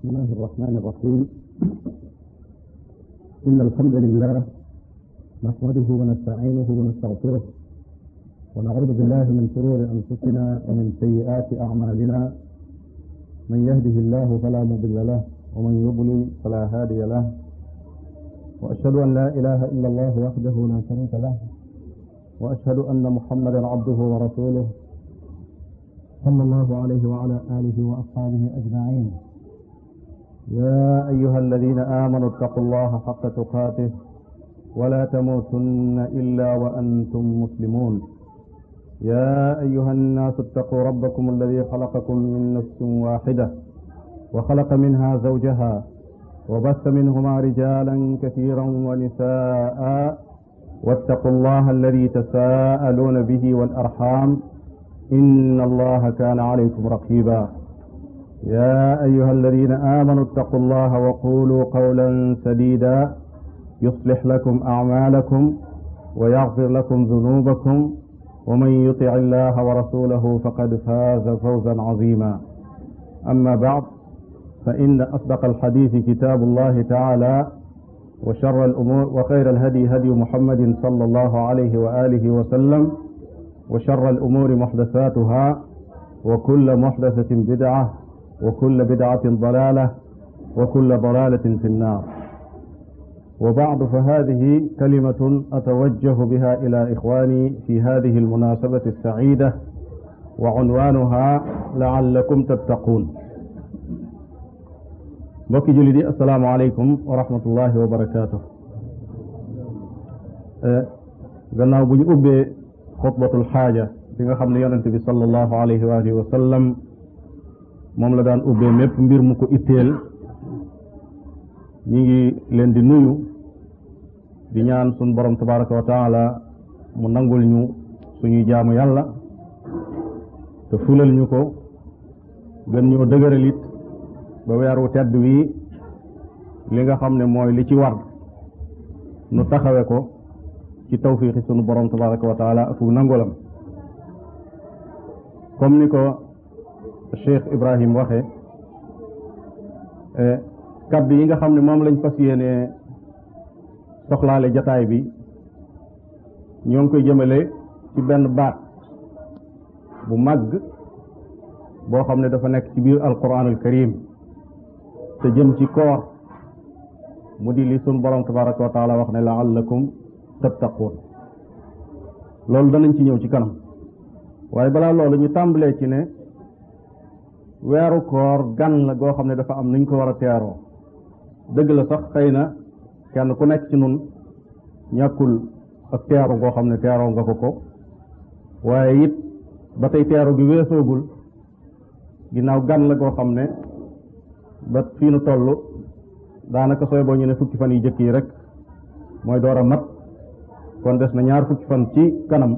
بسم الله الرحمن الرحيم إن الحمد لله نحمده ونستعينه ونستغفره ونعوذ بالله من شرور أنفسنا ومن سيئات أعمالنا من يهده الله فلا مضل له ومن يضلل فلا هادي له وأشهد أن لا إله إلا الله وحده لا شريك له وأشهد أن محمدا عبده ورسوله صلى الله عليه وعلى آله وأصحابه أجمعين يا أيها الذين آمنوا اتقوا الله حق تقاته ولا تموتن إلا وأنتم مسلمون يا أيها الناس اتقوا ربكم الذي خلقكم من نفس واحدة وخلق منها زوجها وبث منهما رجالا كثيرا ونساء واتقوا الله الذي تساءلون به والأرحام إن الله كان عليكم رقيبا يا أيها الذين آمنوا اتقوا الله وقولوا قولا سديدا يصلح لكم أعمالكم ويغفر لكم ذنوبكم ومن يطع الله ورسوله فقد فاز فوزا عظيما أما بعد فإن أصدق الحديث كتاب الله تعالى وشر الأمور وخير الهدي هدي محمد صلى الله عليه وآله وسلم وشر الأمور محدثاتها وكل محدثة بدعة وكل بدعة ضلالة وكل ضلالة في النار وبعد فهذه كلمة أتوجه بها إلى إخواني في هذه المناسبة السعيدة وعنوانها لعلكم تتقون mbokki julli di assalaamu aleykum wa rahmatullahi wa barakaatu gannaaw bu ñu ubbee xutbatul xaaja bi nga xam ne yonente bi sallallahu alayhi wa alihi wa sallam moom la daan ubbee mépp mbir mu ko itteel ñi ngi leen di nuyu di ñaan suñ borom tabaraka wa taala mu nangul ñu suñuy jaamu yàlla te fulal ñu ko gën ñoo dëgëral it ba weeru tedd wi li nga xam ne mooy li ci war nu taxawe ko ci tawfiixi sunu borom tabaraka wa taala ak nangulam comme ni ko Cheikh Ibrahim waxe kaddu yi nga xam ne moom lañ fas yéene soxlaale jataay bi ñoo ngi koy jëmale ci benn baat bu màgg boo xam ne dafa nekk ci biir alquran al karim te jëm ci koor mu di li sun borom tabaraka wa taala wax ne laallakum tattaquun loolu danañ ci ñëw ci kanam waaye balaa loolu ñu tàmbalee ci ne weeru koor gan la goo xam ne dafa am nuñ ko war a teeroo dëgg la sax xëy na kenn ku nekk ci nun ñàkkul ak teeru goo xam ne teeroo nga ko ko waaye it ba tey teeru gi weesoogul ginnaaw gan la goo xam ne ba fii nu toll daanaka sooy boo ñu ne fukki fan yi jëkk yi rek mooy door a mat kon des na ñaar fukki fan ci kanam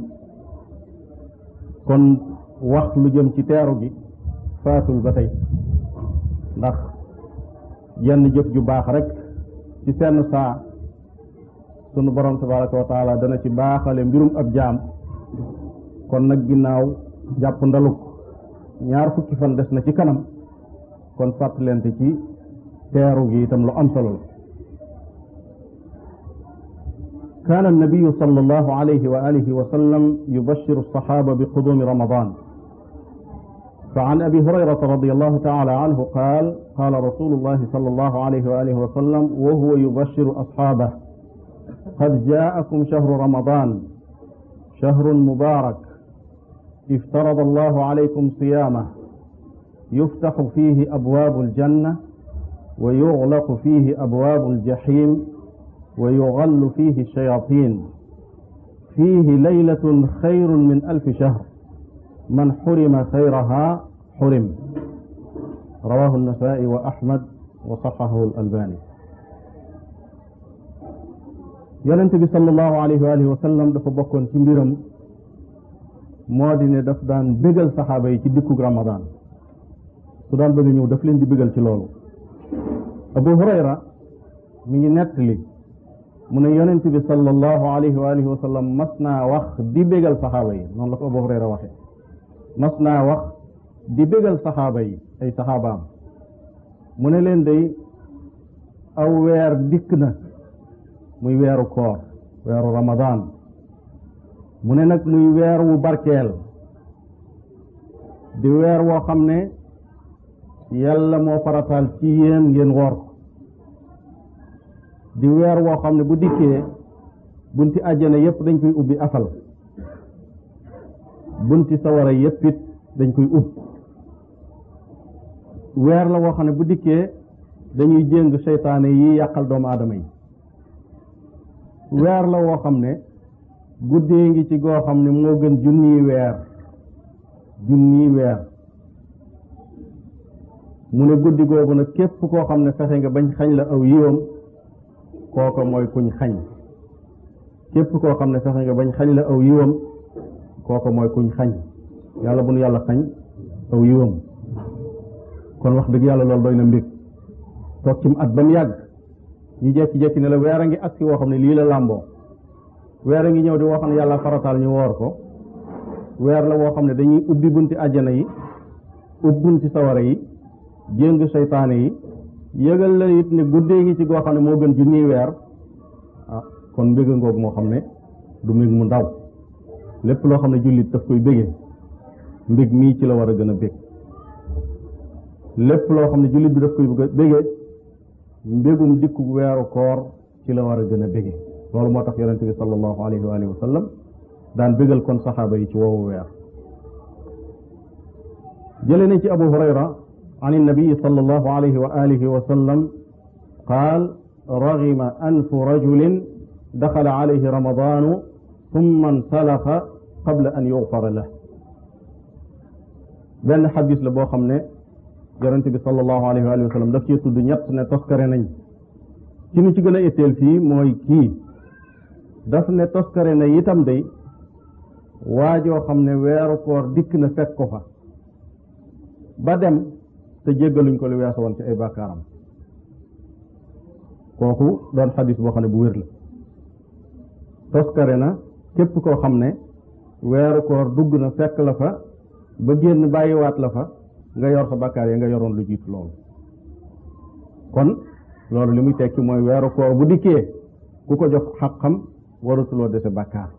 kon wax lu jëm ci teeru gi faatul ba tey ndax jenn jëf ju baax rek ci senn saa sunu borom tabaraka wa taala dana ci baaxale mbirum ab jaam kon nag ginnaaw jàpp ndaluk ñaar fukki fan des na ci kanam kon fàttalente ci teeru gi itam lu am solo la كان النبي صلى الله عليه وآله وسلم يبشر الصحابة بقدوم رمضان فعن أبي هريرة رضي الله تعالى عنه قال قال رسول الله صلى الله عليه وآله وسلم وهو يبشر أصحابه قد جاءكم شهر رمضان شهر مبارك افترض الله عليكم صيامه يفتح فيه أبواب الجنة ويغلق فيه أبواب الجحيم ويغل فيه الشياطين فيه ليلة خير من ألف شهر من حرم خيرها حرم رواه النسائي وأحمد وصححه الألباني yonent bi sallallahu alayhi wa alihi wa sallam dafa bokkoon ci mbiram moo di ne daf daan bégal saxaaba yi ci dikkug ramadan su daan bëgg ñëw daf leen di bégal ci loolu abu hurayra mi ngi nettali mu ne yonent bi sallallahu alayhi wa alihi wa sallam mas naa wax di bégal saxaaba yi noonu la ko abu hurayra waxe mas naa wax di bégal saxaaba yi ay saxaabaam mu ne leen day aw weer dikk na muy weeru koor weeru ramadaan mu ne nag muy weer wu barkeel di weer woo xam ne yàlla moo farataal ci yéen ngeen woor ko di weer woo xam ne bu dikkee bunti àjjana yépp dañ koy ubbi afal bunti sawara yépp it dañ koy ubb weer la woo xam ne bu dikkee dañuy jéng seytaane yi yàqal doomu aadama yi weer la woo xam ne guddee ngi ci goo xam ne moo gën junniy weer junniy weer mu ne guddi googu nag képp koo xam ne fexe nga bañ xañ la aw yiwam kooko mooy kuñ xañ képp koo xam ne fexe nga bañ xañ la aw yiwam kooko mooy kuñ xañ yàlla bu nu yàlla xañ aw yiwam kon wax dëgg yàlla loolu doy na mbég toog ci at ba mu yàgg ñu jekki-jekki ne la weer a ngi agsi woo xam ne lii la làmboo weer a ngi ñëw di woo xam ne yàlla farataal ñu woor ko weer la woo xam ne dañuy ubbi bunti àjjana yi ubbi bunti sawara yi jéng seytaane yi yëgal la it ne guddee ngi ci goo xam ne moo gën junniy weer ah kon mbéga ngoog moo xam ne du mbég mu ndaw lépp loo xam ne jullit daf koy bégee mbég mii ci la war a gën a bég lépp loo xam ne jullit bi daf koy bégee mbégum dikku weeru koor ci la war a gën a bégee loolu moo tax yonente bi sallallahu alayhi wa alihi wa sallam daan bégal kon saxaaba yi ci woowu weer jële nañ ci abu hurayra an innabiyi sallallahu alayhi wa alihi wa sallam qaal رغم أنف رجل دخل عليه رمضان ثم انسلخ قبل أن يغفر له benn xadis la boo xam ne yonente bi sallallahu alayhi wa sallam daf cee tudd ñett ne toskare nañ ci nu ci gën a itteel fii mooy kii daf ne toskare na itam day waajoo xam ne weeru koor dikk na fekk ko fa ba dem te jéggaluñ ko li weesu woon ci ay bàkkaaram kooku doon xadis boo xam ne bu wér la toskare na képp koo xam ne weeru koor dugg na fekk la fa ba génn bàyyiwaat la fa nga yor sa bakkaar yi nga yoroon lu jiitu loolu kon loolu li muy tekki mooy weeru koor bu dikkee ku ko jox xaqam waratuloo dese bakkaar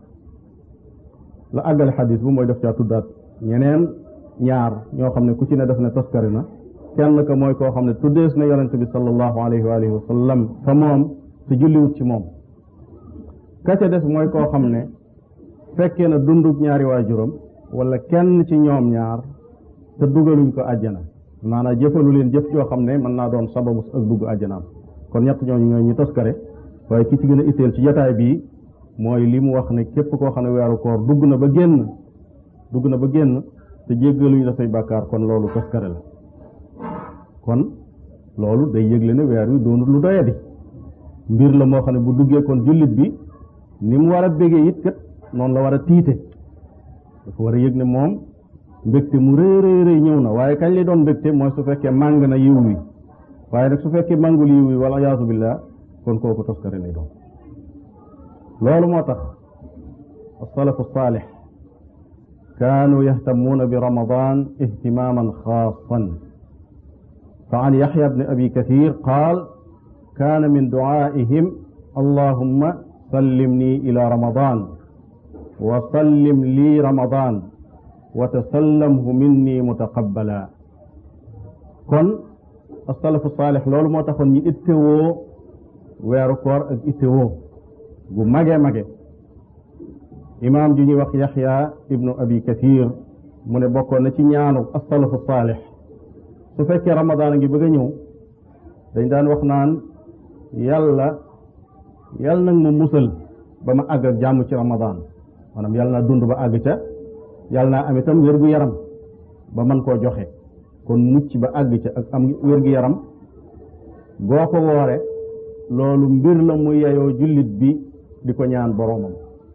la àggale xadis bu mooy def caa tuddaat ñeneen ñaar ñoo xam ne ku ci ne def ne toskare na kenn ka mooy koo xam ne tuddees na yonente bi sallallahu alayhi wa alihi wa sallam fa moom te julliwut ci moom ka ca des mooy koo xam ne fekkee na dundug ñaari waajuram wala kenn ci ñoom ñaar te dugaluñ ko àjjana maanaam jëfalu leen jëf joo xam ne mën naa doon sababu ak dugg àjjanaam kon ñett ñooñu ñooy ñi toskare waaye ki ci gën a itteel ci jotaay bii mooy li mu wax ne képp koo xam ne weeru koor dugg na ba génn dugg na ba génn te jéggaluñ la say bàkkaar kon loolu toskare la kon loolu day yëgle ne weer wi doonut lu doyadi mbir la moo xam ne bu duggee kon jullit bi ni mu war a bégee it kat noonu la war a tiite dafa war a yëg ne moom mbégte mu rëy rëy rëy ñëw na waaye kañ lay doon mbégte mooy su fekkee màng na yiw wi waaye nag su fekkee màngul yiw wi wala yaasu billah kon kooku toskare lay doon loolu moo tax asalafu saalix kaanu yahtamuuna bi ramadan ihtimaman xaasan فعن يحيى بن أبي كثير قال كان من دعائهم اللهم سلمني إلى رمضان وسلم لي رمضان وتسلمه مني متقبلا كن السلف الصالح لول moo taxoon ñi ittewoo weeru koor ak ittewoo gu mage mage imaam ju ñuy wax yaxya ibnu abi kathir mu ne bokkoon na ci ñaanu asalafu saalix su fekkee ramadaan a ngi bëgg a ñëw dañ daan wax naan yàlla yàlla nag ma musal ba ma àgg ak jàmm ci ramadaan maanaam yàlla naa dund ba àgg ca yàlla naa am itam wér gu yaram ba mën koo joxe kon mucc ba àgg ca ak am wér gu yaram boo ko woore loolu mbir la mu yeyoo jullit bi di ko ñaan boroomam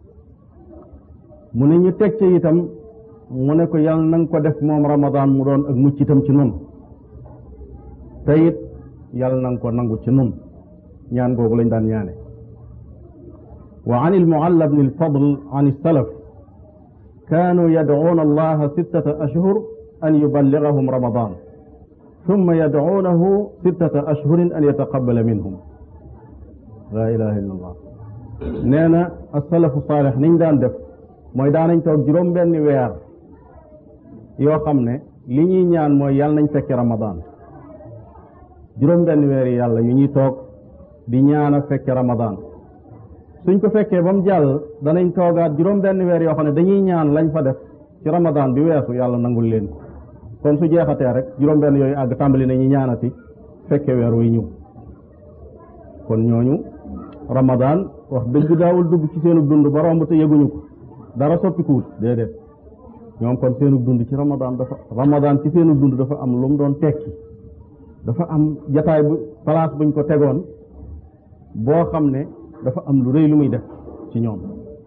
mu ne ñu teg ca itam mu ne ko yàlla na nga ko def moom ramadaan mu doon ak mucc itam ci nun te it yàlla na nga ko nangu ci nun ñaan googu lañ daan ñaane wa an almualla bni alfadl an alsalaf كانوا يدعون الله ستة أشهر أن يبلغهم رمضان thumma yadcuunahu sittata ashhurin an yataqabala minhum la ilaha illa allah nee na asalafu saalix niñ daan def mooy daanañ toog juróom benni weer yoo xam ne li ñuy ñaan mooy yàlla nañ fekke ramadan juróom benni weer yi yàlla yu ñuy toog di ñaan a fekke ramadan suñ ko fekkee ba mu jàll danañ toogaat juróom benn weer yoo xam ne dañuy ñaan lañ fa def ci ramadan bi weesu yàlla nangul leen ko kon su jeexatee rek juróom benn yooyu àgg tàmbali nañu ñaanati fekke weer wuy ñëw kon ñooñu ramadan wax dëgg daawul dugg ci seenu dund ba romb te yëguñu ko dara soppikuwut déedéet ñoom kon seenu dund ci ramadan dafa ramadan ci seenu dund dafa am lu mu doon tekki dafa am jataay bu place buñ ko tegoon boo xam ne dafa am lu rëy lu muy def ci ñoom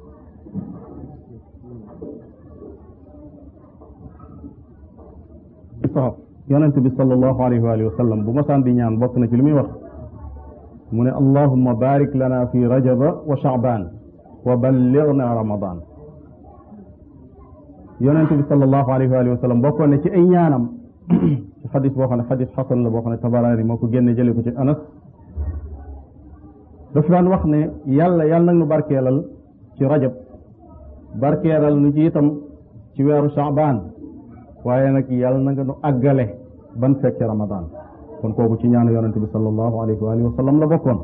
sax yonent bi sallallahu alayhi wa alihi wa sallam bu masaan di ñaan bokk na ci li muy wax mu ne allahumma barik lana fi rajaba wa shaaban wa ballighna ramadan yonent bi sallallahu alayhi wa alihi wa sallam bokkoon ne ci ay ñaanam ci xadis boo xam ne xadis xasan la boo xam ne tabaraani moo ko génne jële ko ci anas dafa daan wax ne yàlla yàlla nag nu barkeelal ci rajab barkeelal nu ci itam ci weeru shaabaan waaye nag yàlla na nga nu àggale ban fekke ramadan kon kooku ci ñaanu yonente bi sallallahu alayhi wa alihi wa sallam la bokkoon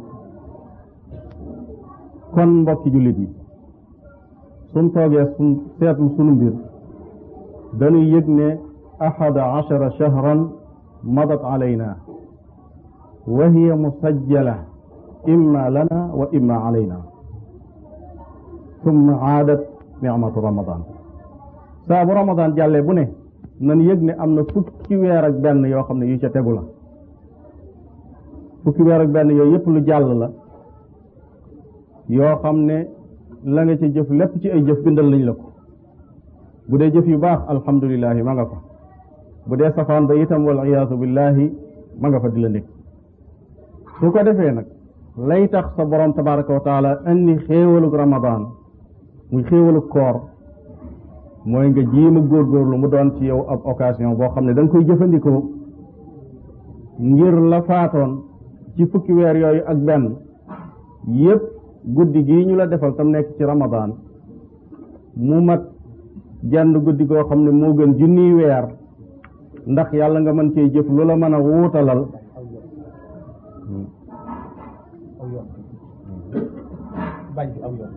kon mbokki jullit yi suñ toogee suñ seetlu sunu mbir dañuy yëg ne ahada achara shahran madat alayna wa hiya musajjala imma lana wa imma alayna summa aadat nicmatu ramadan saa bu ramadan jàllee bu ne nan yëg ne am na fukki weer ak benn yoo xam ne yu ca tegu la fukki weer ak benn yooyu yëpp lu jàll la yoo xam ne la nga ca jëf lépp ci ay jëf bindal nañ la ko bu dee jëf yu baax alhamdulilahi ma nga fa bu dee safaan ba itam wal iyaatu billahi ma nga fa di la nekk su ko defee nag lay tax sa borom tabaraka wa taala indi xéewalug ramadan muy xéewalug koor mooy nga jiima góorgóorlu mu doon ci yow ab occasion boo xam ne da nga koy jëfandikoo ngir la faatoon ci fukki weer yooyu ak benn yépp guddi gii ñu la defal tam nekk ci ramadan mu mat genn guddi goo xam ne moo gën junniy weer ndax yàlla nga mën cee jëf lu la mën a wuutalal bàyyi aw yoon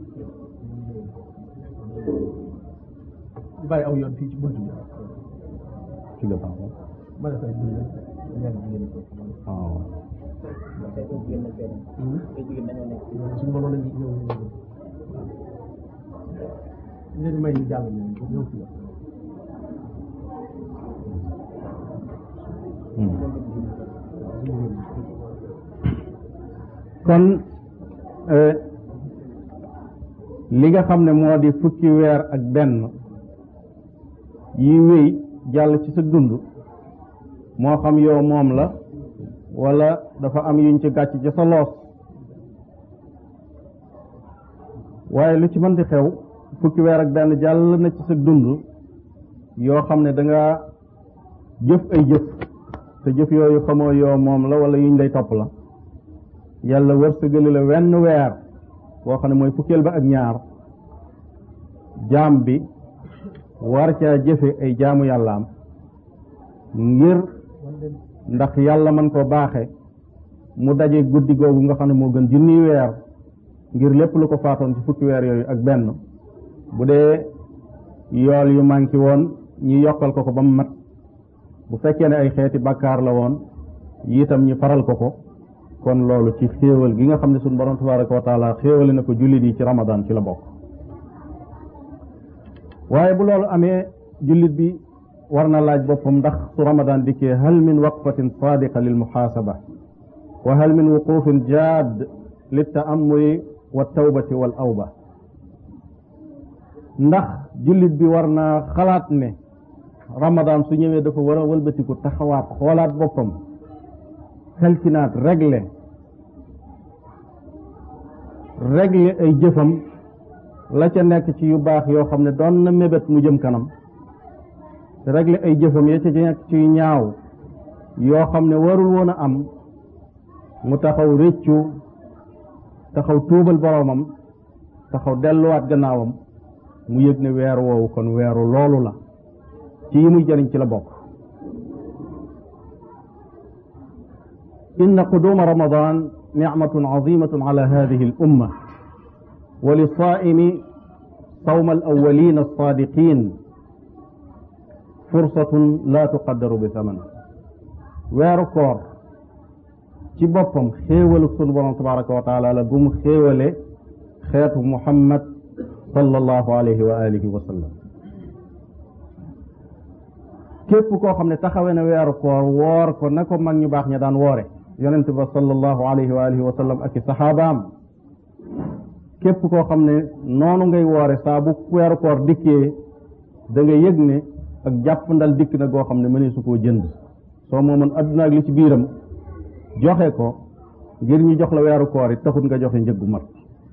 bàyyi aw yoon fii ci bunt bi ci la baax ma ne koy dundal ñaari jigéen ko waaw suñu mënoon nañu ñëw leen may ñu jàll ñu ñëw fii kon li nga xam ne moo di fukki weer ak benn yi wéy jàll ci sa dund moo xam yow moom la wala dafa am yuñ ci gàcc ci sa loos waaye lu ci mën di xew fukki weer ak benn jàll na ci sa dund yoo xam ne danga jëf ay jëf te jëf yooyu xamoo yow moom la wala yuñ lay topp la yàlla wërsëgali la wenn weer boo xam ne mooy fukkeel ba ak ñaar jaam bi war caa jëfe ay jaamu yàllaam ngir ndax yàlla man ko baaxe mu daje guddi googu nga xam ne moo gën junniy weer ngir lépp lu ko faatoon ci fukki weer yooyu ak benn bu dee yool yu manqué woon ñu yokkal ko ko ba mu mat bu fekkee ne ay xeeti bàkkaar la woon itam ñu faral ko ko kon loolu ci xéewal gi nga xam ne suñu borom tabaraka wa taala xéewale na ko jullit yi ci ramadan ci la bokk waaye bu loolu amee jullit bi war na laaj boppam ndax su ramadan dikkee hal min waqfatin sadiqa lil muxaasaba wa hal min wuqufin jaad li taamuli wa tawbati wal awba ndax jullit bi war naa xalaat ne ramadan su ñëwee dafa war a wëlbatiku taxawaat xoolaat boppam xelcinaat régler régler ay jëfam la ca nekk ci yu baax yoo xam ne doon na mébét mu jëm kanam régler ay jëfam ya ca nekk ci ñaaw yoo xam ne warul woon a am mu taxaw réccu taxaw tuubal boroomam taxaw delluwaat gannaawam mu yëg ne weer woowu kon weeru loolu la ci yi muy jëriñ ci la bokk inna quduma ramadan nicmatun azimatun ala hadihi al umma wa lisaa'imi sawma al awwalin alsaadiqin fursatun la tuqaddaru bi thaman weeru koor ci boppam xéewalu sunu borom tabaraka wa taala la gum xéewale xeetu muhammad sallallahu alayhi wa alihi wa sallam képp koo xam ne taxawe na weeru koor woor ko na ko mag ñu baax ña daan woore yonent ba sallallahu alayhi wa alihi wa sallam ak i saxaabaam képp koo xam ne noonu ngay woore saa bu weeru koor dikkee da nga yëg ne ak jàpp ndal dikk na goo xam ne mënee su koo jënd soo moomoon adduna ak li ci biiram joxe ko ngir ñu jox la weeru koor it taxut nga joxe njëggu mat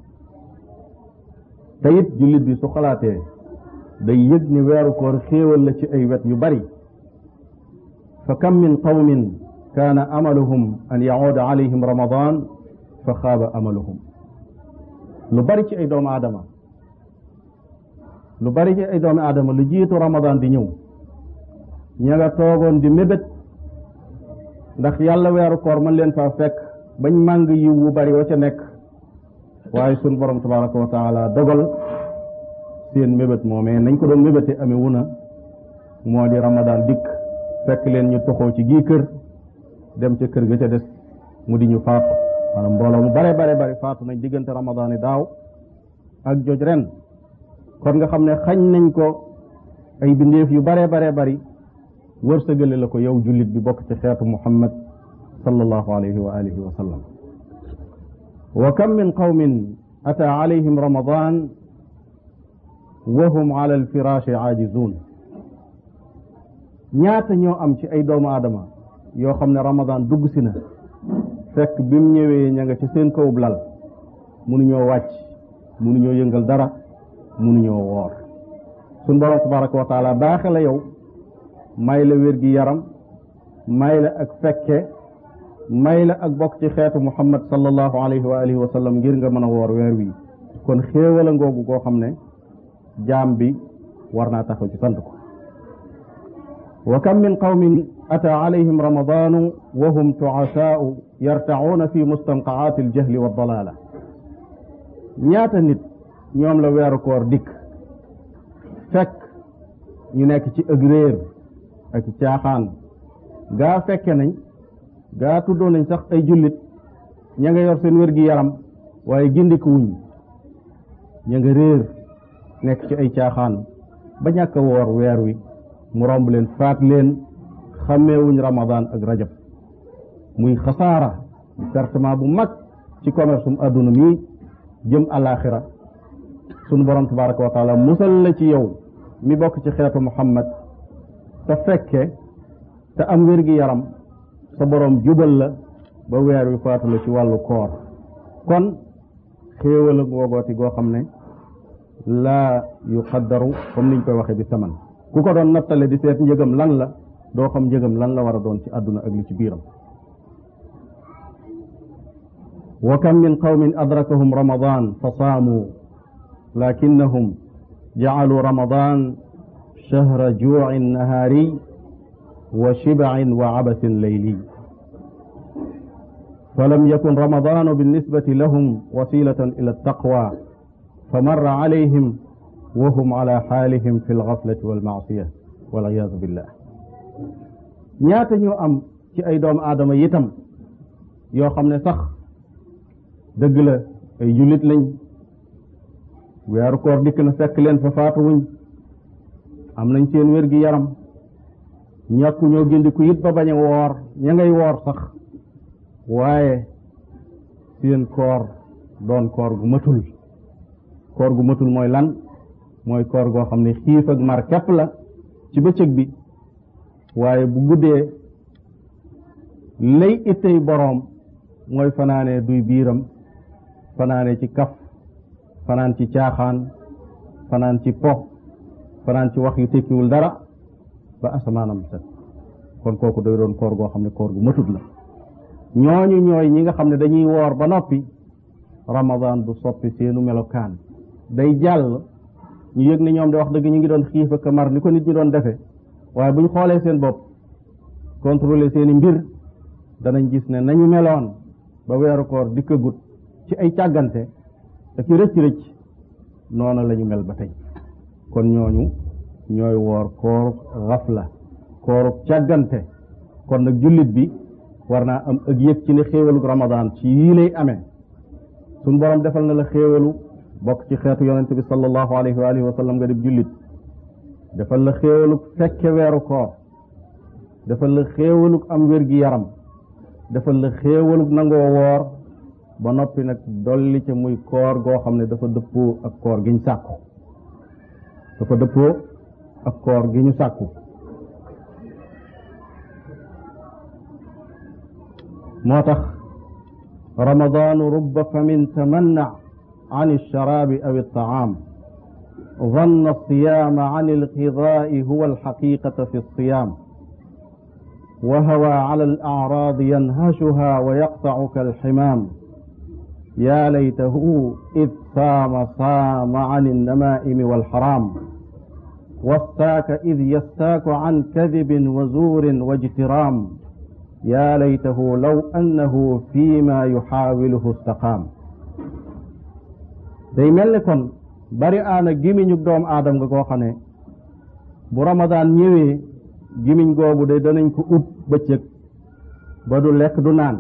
te it jullit bi su xalaatee day yëg ni weeru koor xéewal la ci ay wet yu bari fa kam min qawmin kaana amaluhum an yacuuda alayhim ramadan fa xaaba amaluhum lu bari ci ay doomu aadama lu bari ci ay doomu aadama lu jiitu ramadan di ñëw ña nga toogoon di mébét ndax yàlla weeru koor mën leen faa fekk bañ màng yiw wu bari wa ca nekk waaye sun borom tabaraka wa taala dogal seen mébét moomee nañ ko doon mébéte amee wu na moo di ramadan dikk fekk leen ñu toxoo ci gii kër dem ca kër ga ca des mu di ñu faatu maanaam mbooloo mu bare bare bari faatu nañ diggante ramadan yi daaw ak joj ren kon nga xam ne xañ nañ ko ay bindeef yu bare bare bari wërsëgale la ko yow jullit bi bokk ci xeetu muhammad sallallahu alayhi wa alihi wa sallam wa kam min qawmin ata alayhim ramadan wa hum ala alfiraashi aajizun ñaata ñoo am ci ay doomu aadama yoo xam ne ramadan dugg si na fekk bi mu ñëwee ña nga ci seen kawub lal mënuñoo wàcc mënuñoo yëngal dara mënuñoo woor suñ borom tabaraka wa taala baaxe la yow may la wér gi yaram may la ak fekke may la ak bokk ci xeetu muhammad sallallahu alayhi wa alihi wa sallam ngir nga mën a woor weer wi kon xéewal a ngoogu koo xam ne jaam bi war naa taxaw ci sant ko wa kam min qawmin ata alayhim ramadanu wa hum tuasaau yartacuuna fi mustanqacaati aljahli wa dalaala ñaata nit ñoom la weeru koor dikk fekk ñu nekk ci ëg réer ak caaxaan gaa fekke nañ gaa tuddoo nañ sax ay jullit ña nga yor seen wér gi yaram waaye gindiku wuñ ña nga réer nekk ci ay caaxaan ba ñàkk a woor weer wi mu romb leen faat leen xàmmeewuñ ramadan ak rajab muy xasaara pertement bu mag ci commerce um adduna mi jëm alaxira sunu borom tabaraka wa taala musal la ci yow mi bokk ci xeetu muhammad te fekke te am wér gi yaram sa borom jubal la ba weer wi faatu la ci wàllu koor kon xéewal ak woogooti goo xam ne laa yuqaddaru comme niñ koy waxee bi saman ku ko doon nattale di seet njëgam lan la doo xam njëgam lan la war a doon ci àdduna ak li ci biiram wa kam min qawmin adrakahum ramadan fa saamu lakinnahum jacaluu ramadan shahra juucin nahaari wa shibacin wa cabasin layli فلم يكن رمضان بالنسبة لهم وسيلة إلى التقوى فمر عليهم وهم على حالهم في الغفلة والمعصية والعياذ بالله ñaata ñoo am ci ay doomu aadama yitam yoo xam ne sax dëgg la ay jullit lañ weeru koor dikk na fekk leen fa faatuwuñ am nañ seen wér gi yaram ñàkku ñoo gindiku it ba bañ a woor ña ngay woor sax waaye seen koor doon koor gu matul koor gu matul mooy lan mooy koor goo xam ne xiif ak mar képp la ci bëccëg bi waaye bu guddee lay ittey boroom mooy fanaane duy biiram fanaane ci kaf fanaan ci caaxaan fanaan ci po fanaan ci wax yu tekkiwul dara ba asamaanam set kon kooku day doon koor goo xam ne koor gu matut la ñooñu ñooy ñi nga xam ne dañuy woor ba noppi ramadan du soppi seenu melokaan day jàll ñu yëg ne ñoom de wax dëgg ñu ngi doon xiif ak mar ni ko nit ñi doon defee waaye bu ñu xoolee seen bopp contrôler seeni mbir danañ gis ne nañu meloon ba weeru koor dikkagut ci ay càggante ak i rëcc-rëcc noona la ñu mel ba tey kon ñooñu ñooy woor koor xafla kooru càggante kon nag jullit bi war naa am ak yëg ci ne xéewalu ramadan ci yii lay amee suñ borom defal na la xéewalu bokk ci xeetu yonente bi sallallahu alayhi wa alihi wa sallam nga dib jullit defal la xéewalug fekke weeru koor defal la xéewalug am wér-gi yaram defal la xéewalug nangoo woor ba noppi nag dolli ca muy koor goo xam ne dafa dëppoo ak koor gi ñu sàkku dafa dëppoo ak koor gi ñu sàkku moo tax ramadaanu rubba famin tamanna عن الشراب أو الطعام ظن الصيام عن الغذاء هو الحقيقة في الصيام وهوى على الأعراض ينهشها ويقطع كالحمام يا ليته إذ صام صام عن النمائم والحرام واستاك إذ يستاك عن كذب وزور واجترام يا ليته لو أنه فيما يحاوله استقام day mel ni kon bari aana gimiñu doom aadam nga koo xam ne bu ramadaan ñëwee gimiñ googu de danañ ko ub bëccëg ba du lekk du naan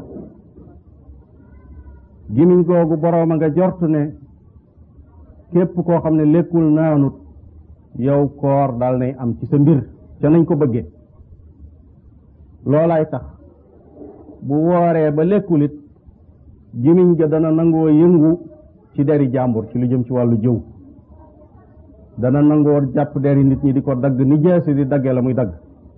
gimiñ googu boroom a nga jort ne képp koo xam ne lekkul naanut yow koor dal nay am ci sa mbir ca nañ ko bëggee loolaay tax bu wooree ba lekkulit gimiñ ga dana nangoo yëngu ci deri jàmbur ci lu jëm ci wàllu jëw dana nangoo jàpp deri nit ñi di ko dagg ni jeesi di daggee la muy dagg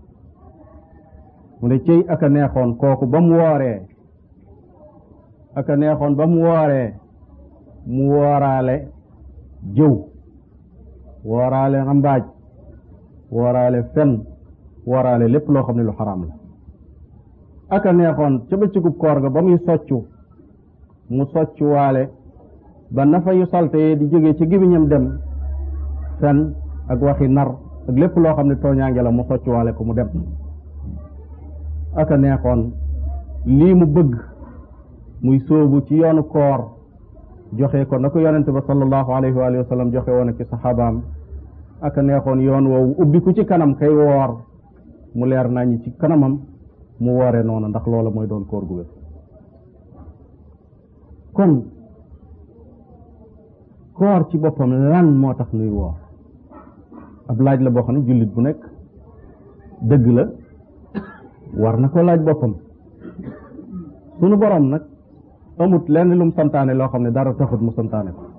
mu ne cëy aka neexoon kooku ba mu wooree aka neexoon ba mu wooree mu wooraale jëw wooraale rambaaj wooraale fen wooraale lépp loo xam ne lu xaraam la aka neexoon ca bëccëgub koor ga ba muy soccu mu soccu waale ba nafa yu salte di jógee ci gémmiñam dem fen ak waxi nar ak lépp loo xam ne tooñaange la mu soccuwaale ko mu dem aka neexoon lii mu bëgg muy sóobu ci yoonu koor joxe ko na ko yonente ba sallallahu alayhi wa sallam joxe woon ak ci saxaabaam aka neexoon yoon woowu ubbi ku ci kanam kay woor mu leer nañu ci kanamam mu woore noonu ndax loola mooy doon koor gu wér kon koor ci boppam lan moo tax nuy woor ab laaj la boo xam ne jullit bu nekk dëgg la war na ko laaj boppam sunu borom nag amut lenn lu mu santaane loo xam ne dara taxut mu santaane ko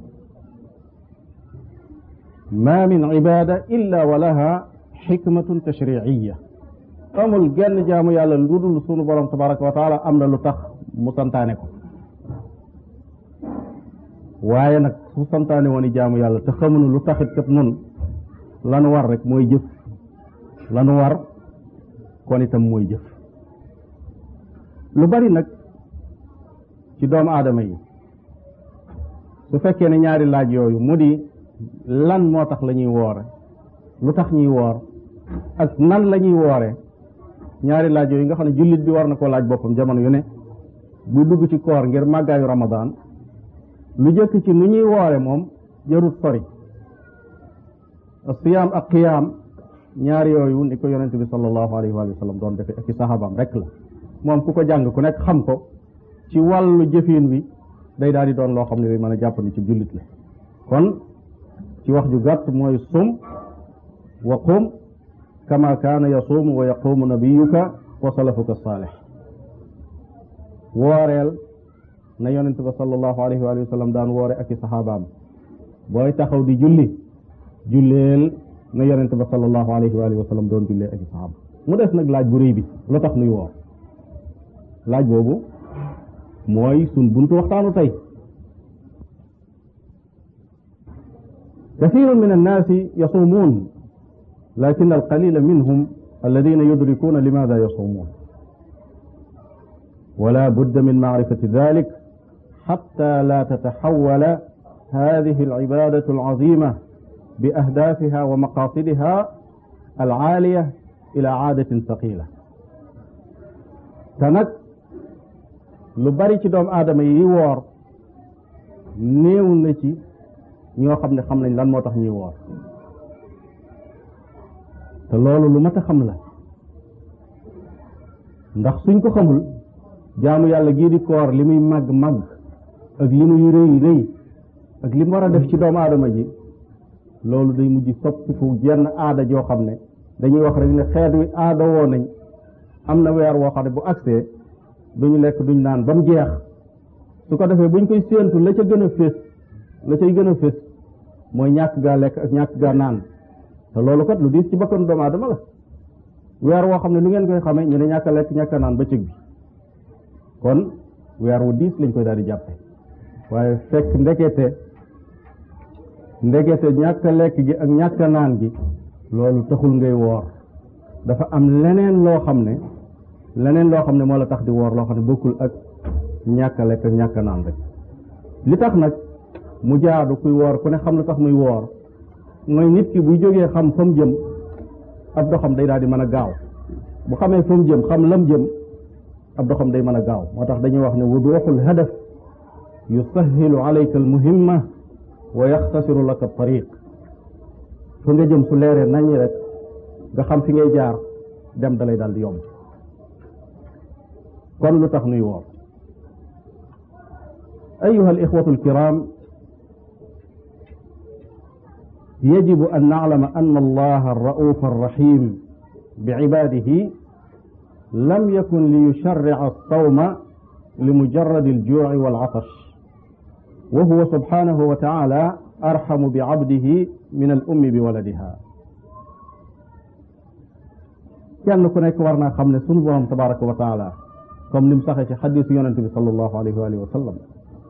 ma min ibada illa wa laha xikmatun tashriiya amul genn jaamu yàlla lu dul sunu borom tabaraka wa taala am na lu tax mu santaane ko waaye nag su santaane woon i jaamu yàlla te xamuñu lu taxit kat nun lanu war rek mooy jëf lanu war kon itam mooy jëf lu bari nag ci doomu aadama yi su fekkee ne ñaari laaj yooyu mu di lan moo tax la ñuy woore lu tax ñuy woor ak nan la ñuy woore ñaari laaj yooyu nga xam ne jullit bi war na koo laaj boppam jamono yu ne bu dugg ci koor ngir màggaayu ramadaan lu jëkk ci nu ñuy woore moom jarut sori siyaam ak qiyaam ñaar yooyu ni ko yonente bi sallallahu alayhi wa sallam doon defe ak i sahabaam rek la moom ku ko jàng ku nekk xam ko ci wàllu jëfin wi day daal di doon loo xam ne bi mën a jàppandi ci jullit la kon ci wax ju gàtt mooy sum wa qum kama kaana yasuumu wa yaquumu nabiyuka wa salafuka saalih wooreel na yonente ba sallallahu alayhi wa sallam daan woore ak i saxaabaam booy taxaw di julli julleel na yonente ba sallallahu alayhi wa sallam doon jullee ak i saxaaba mu des nag laaj bu rëy bi lu tax nuy woor laaj boobu mooy sun buntu waxtaanu tey كثير من الناس يصومون لكن القليل منهم alladina yudrikuuna limaada yasuumuun wala budda min macrifati dalik xatta la tataxawala hadihi alcibadatu alcazima bi ahdaafiha wa maqaasidiha alcaaliya ila caadatin saqila te nag lu bari ci doomu aadama yi woor néew na ci ñoo xam ne xam nañ lan moo tax ñuy woor te loolu lu mat a xam la ndax suñ ko xamul jaamu yàlla gii di koor li muy màgg màgg ak li muy rëy rëy ak li mu war a def ci doomu aadama ji loolu day mujj soppiku jenn aada joo xam ne dañuy wax rek ne xeet wi aada woo nañ am na weer woo xam ne bu agsee duñu lekk duñ naan ba mu jeex su ko defee buñ koy séentu la ca gën a fés la cay gën a fés mooy ñàkk gaa lekk ak ñàkk gaa naan te loolu kat lu diis ci bakkan doomu aadama la weer woo xam ne lu ngeen koy xamee ñu ne ñàkk a lekk ñàkk a naan bëccëg bi kon weer wu diis lañ koy daal di jàppe waaye fekk ndekete ndekete ñàkk a lekk gi ak ñàkk a naan gi loolu taxul ngay woor dafa am leneen loo xam ne leneen loo xam ne moo la tax di woor loo xam ne bokkul ak ñàkk a lekk ak ñàkk a naan rek li tax nag mu jaadu kuy woor ku ne xam lu tax muy woor mooy nit ki buy jógee xam fa mu jëm ab doxam day daal di mën a gaaw bu xamee fa mu jëm xam lam jëm ab doxam day mën a gaaw moo tax dañuy wax ne wuduxul hadaf yusahilu alayka almuhimma wa yaxtasiru laka tariq fa nga jëm su leeree nañi rek nga xam fi ngay jaar dem dalay daal di yomb kon lu tax nuy woor ayuha alixwatu alkiram يجب أن نعلم أن الله الرؤوف الرحيم بعباده لم يكن ليشرع الصوم لمجرد الجوع والعطش وهو سبحانه وتعالى أرحم بعبده من الأم بولدها kenn ku nekk war naa xam ne sunu borom tabaraka wa taala comme ni mu saxee ci xadisu yonente bi sallallahu alayhi wa alihi wa sallam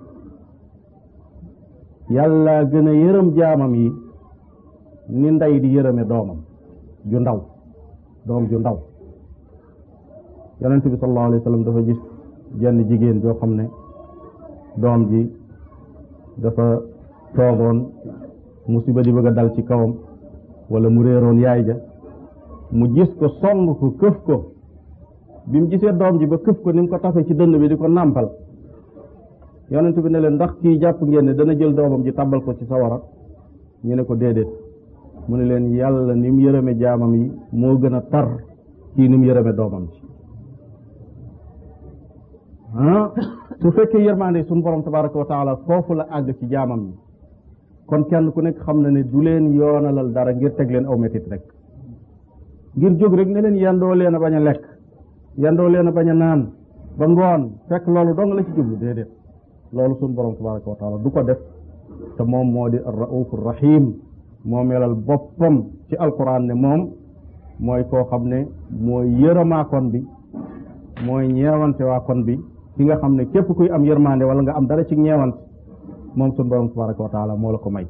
yàlla gën a yërëm jaamam yi ni ndey di yërëme doomam ju ndaw doom ju ndaw yonent bi sallallahu alayhi wa sallam dafa gis jenn jigéen joo xam ne doom ji dafa toogoon musiba di bëgg a dal ci kawam wala mu réeroon yaay ja mu gis ko song ko këf ko bi mu gisee doom ji ba këf ko ni mu ko tafe ci dënn bi di ko nàmpal yonent bi ne leen ndax kii jàpp ngeen ne dana jël doomam ji tàbbal ko ci sawara ñu ne ko déedéet mu ne leen yàlla ni mu yërëme jaamam yi moo gën a tar kii ni mu yërëme doomam ci ah su fekkee yërmande suñu borom tabaraka wa taala foofu la àgg ci jaamam yi kon kenn ku nekk xam na ne du leen yoonalal dara ngir teg leen aw metit rek ngir jóg rek ne leen yandoo leen a bañ a lekk yandoo leen a bañ a naan ba ngoon fekk loolu dong la ci jublu déedéet loolu suñu borom tabaraka wa taala du ko def te moom moo di ar-rauf rahim moo melal boppam ci alquran ne moom mooy koo xam ne mooy yërëmaakon bi mooy ñeewante waakon bi ki nga xam ne képp kuy am yërmande wala nga am dara ci ñeewant moom suñu borom tabaraka wa taala moo la ko may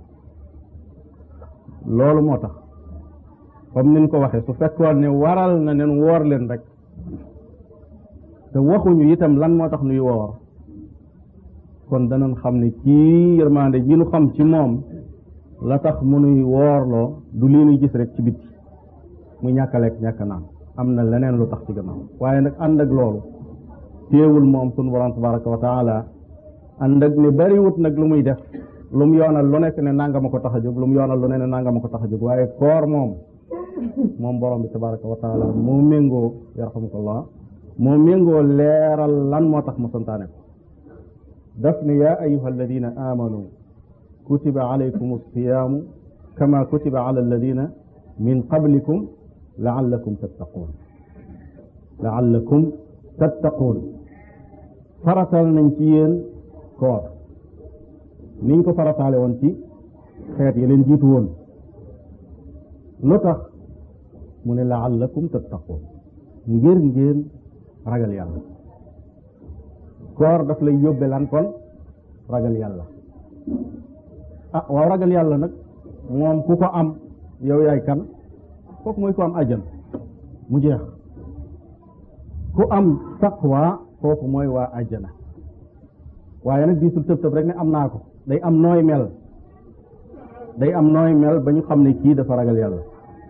loolu moo tax comme niñ ko waxee su fekkoon ne waral na nen woor leen rek te waxuñu itam lan moo tax nuy woor kon danañ xam ne kii yërmande ji nu xam ci moom la tax mu nuy woorloo du lii nuy gis rek ci bitti muy ñàkk a lekk ñàkk a naan am na leneen lu tax ci gannaaw waaye nag ànd ak loolu téewul moom sunu borom tabaraka wa taala ànd ak ne bariwut nag lu muy def lu mu yoonal lu nekk ne nanga ma ko tax a jóg lu mu yoonal lu ne ne nanga ma ko tax a jóg waaye koor moom moom borom bi tabaraka wa taala moo méngoo yarhamukallah moo méngoo leeral lan moo tax mu santaane ko daf ne yaa ayuha alladina amanu kutiba alaykum alsiyaamu kama kutiba ala alladina min qablikum laallakum tattaquun laallakum tattaquun faratal nañ ci yéen koor niñ ko farataale woon ci xeet yi leen jiitu woon lu tax mu ne laallakum tattaquun ngir ngeen ragal yàlla koor daf lay yóbbe lan kon ragal yàlla ah waaw ragal yàlla nag moom ku ko am yow yaay kan kooku mooy ko am àjjan mu jeex ku am taqwa kooku mooy waa àjjana waaye nag diisul tëb tëb rek ne am naa ko day am nooy mel day am nooy mel ba ñu xam ne kii dafa ragal yàlla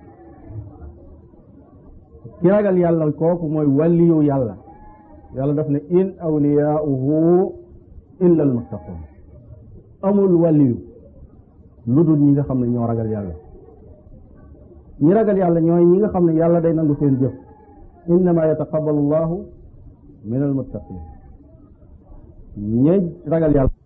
ki ragal yàlla kooku mooy wàlliyu yàlla yàlla daf ne in awliyaauhu illa al muttaqun amul wàlliyu lu dul ñi nga xam ne ñoo ragal yàlla ñi ragal yàlla ñooy ñi nga xam ne yàlla day nangu seen jëf innama yataqabbalu llahu min al muttaqin ñi ragal yàlla